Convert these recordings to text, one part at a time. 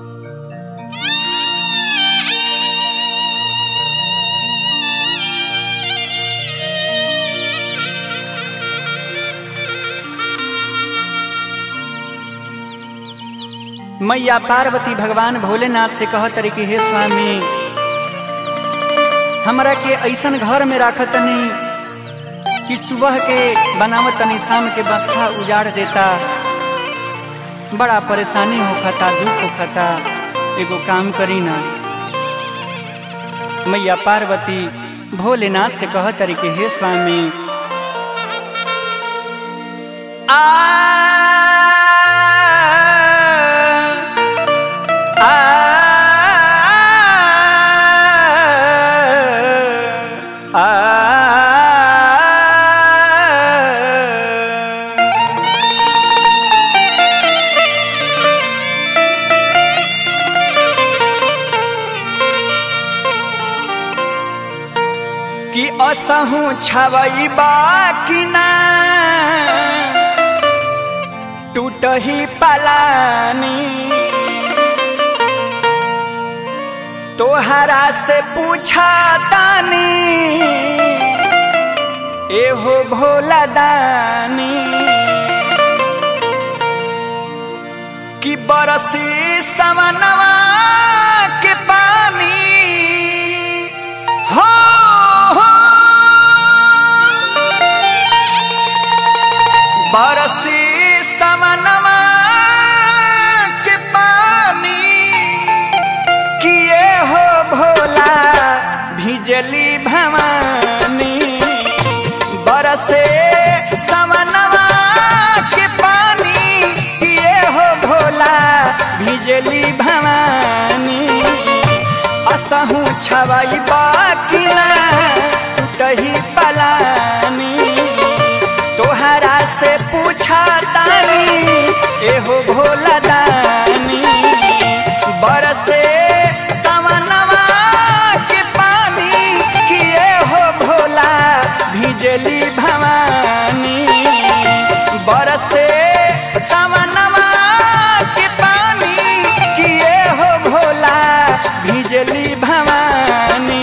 मैया पार्वती भगवान भोलेनाथ से कह तरी कि हे स्वामी हमरा के ऐसन घर में राख तनी कि सुबह के बनावत तनी शाम के बसखा उजाड़ देता बड़ा परेशानी होखता दुख होखता एगो काम करी ना मैया पार्वती भोलेनाथ से कह तरी कि हे स्वामी आ कि असहु छवई बाकी ना टूटही पलानी तोहरा से पूछा दानी एहो भोला दानी कि बरसी सवनवा के पानी हो हो बरसी सवनवा के पानी किए हो भोला भिजली भवानी बरसे समनवा के पानी किए हो भोला भिजली भवानी असहू छवई बाकिना टही पलानी तोहरा से पूछा तानी एहो भोला दानी बरसे सवनवा के पानी किए हो भोला भिजली भवानी बरसे सवनवा के पानी किए हो भोला भिजली भवानी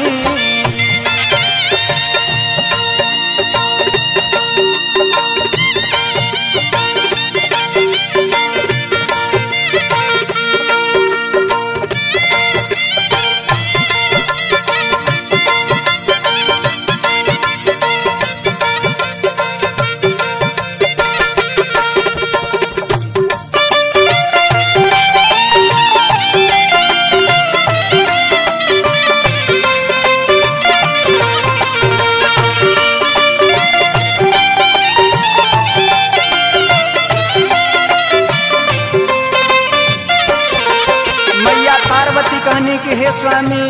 मैया पार्वती कहनी कि हे स्वामी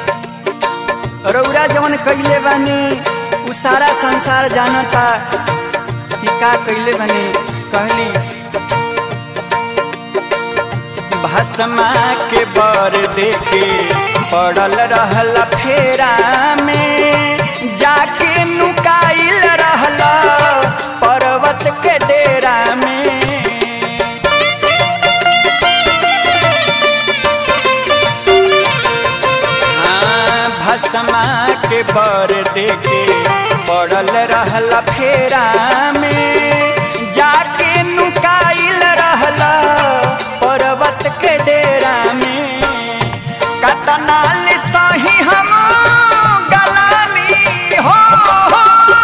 रौरा जवन कैले बानी उ सारा संसार जानता कि का कैले बानी कहली भस्मा के बर देके पड़ल रहल फेरा में जाके नुकाइल रहल पर्वत के डेरा में हाँ, भस्मा के बर देके पड़ल रहल फेरा में जाके नुकाइल रहल पर्वत के डेरा में कतनाल सही हम गलानी हो, हो।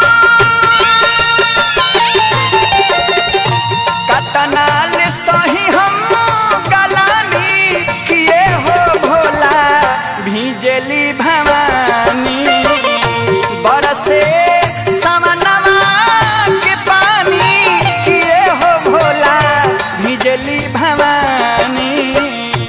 कतनाल सही हम गलानी किए हो भोला भिजली भवानी बरसे समनवा के पानी किए हो भोला भिजली भवानी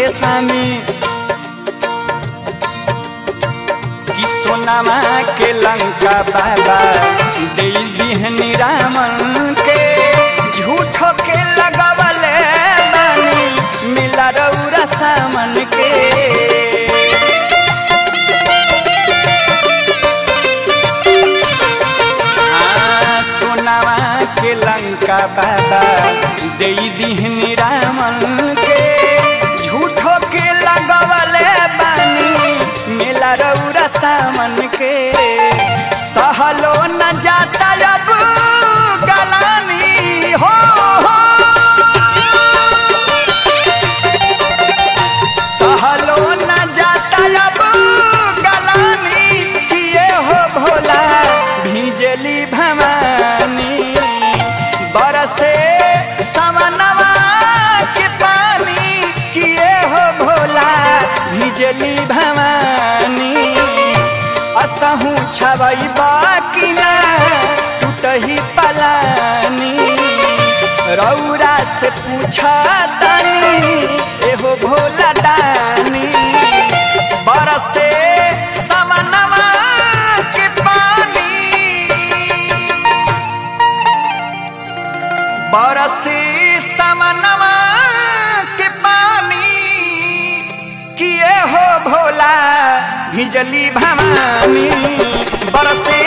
स्वामी कि सोनामा के लंका बाबा दे दिहनी रामन के झूठो के लगवले बानी मिला रौरा सामन के हाँ, सोनामा के लंका बाबा दे दिहनी रामन के झूठो के लगवले बानी मेला रौरा सामन के सहलो न जाता अब गलानी हो, हो। सहलो न जाता अब गलानी किए हो भोला भिजली भवानी बरसे समनवा के पानी किए हो भोला भिजली भवानी असहू छवई बाकी ना टूटही पलानी रौरा से पूछा तनी एहो भोला दानी बरसे समनवा के पानी बरसे समनवा के पानी किए हो भोला भिजली भवानी बरसे